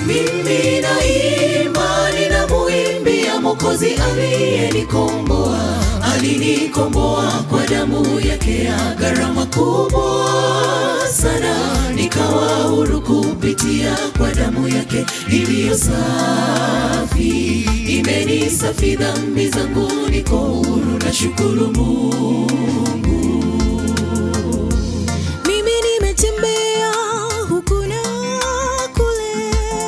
mimi na imani na muimbia Mwokozi aliyenikomboa, alinikomboa kwa damu yake ya gharama kubwa sana, nikawa huru kupitia kwa damu yake iliyo safi, imenisafi dhambi zangu, niko huru, na shukuru Mungu. Mimi nimetembea huku na kule,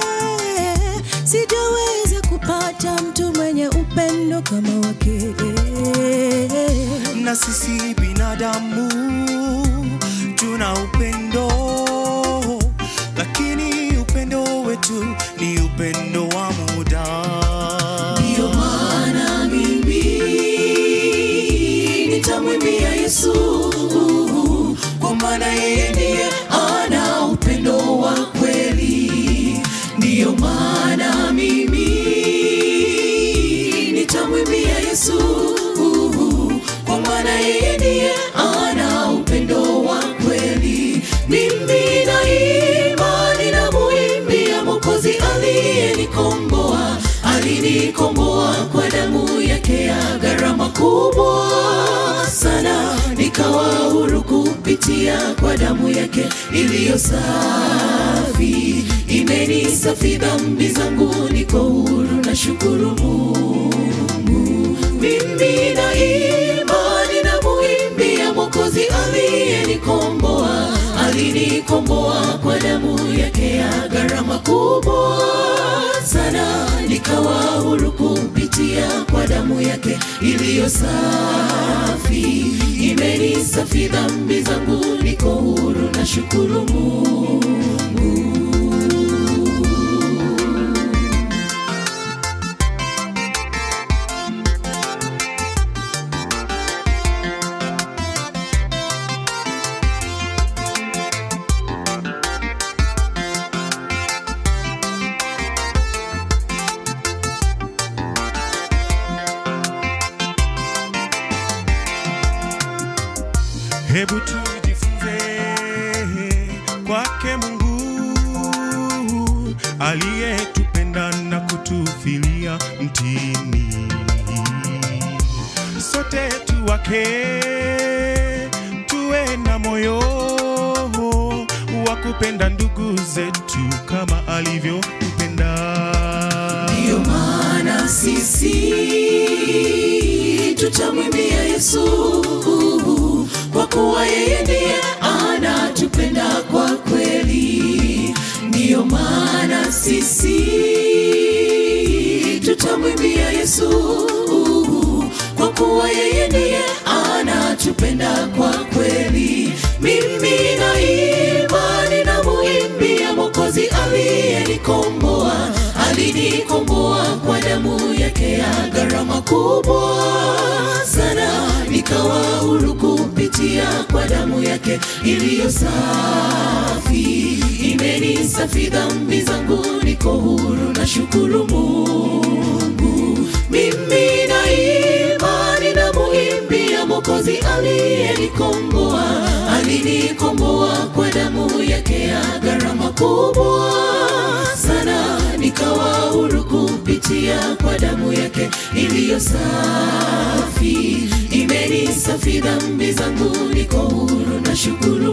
sijaweza kupata mtu mwenye upendo kama wake. na sisi binadamu tuna upendo, lakini upendo wetu ni upendo wa muda. Ndiyo maana mimi nitamwimbia Yesu, kwa maana yeye ndiye ana upendo wa kweli. Ndiyo maana mimi nitamwimbia Yesu, kwa maana yeye ndiye ana upendo wa kweli. Mimi na imani na muimbia Mwokozi aliyenikomboa, alinikomboa kwa damu yake ya gharama kubwa sana, nikawa huru kupitia kwa damu yake iliyo safi, imenisafi dhambi zangu, niko huru, na shukuru Mungu. Mimi na imani na muimbia Mwokozi aliyenikomboa, alinikomboa kwa damu yake ya gharama kubwa sana, nikawa huru kupitia kwa damu yake iliyo safi, imenisafi dhambi zangu, niko huru, na shukuru Mungu. Hebu tujifunze kwake Mungu aliyetupenda na kutufilia mtini. Sote tu wake, tuwe na moyo wa kupenda ndugu zetu kama alivyotupenda. Ndiyo maana sisi tutamwimbia Yesu, kwa kuwa yeye ndiye anatupenda kwa kweli. Ndiyo maana sisi tutamwimbia Yesu, kwa kuwa yeye ndiye anatupenda kwa kweli. Mimi na imani na muimbia Mwokozi aliyenikomboa, alinikomboa kwa damu yake ya gharama kubwa sana, nikawa huru kupitia kwa damu yake iliyo safi, imenisafi dhambi zangu, niko huru, na shukuru Mungu. Mimi na imani na muimbia Mwokozi aliyenikomboa, alinikomboa kwa damu yake ya gharama kubwa sana, nikawa huru kupitia kwa damu yake iliyo safi, imenisafi dhambi zangu, niko huru, na shukuru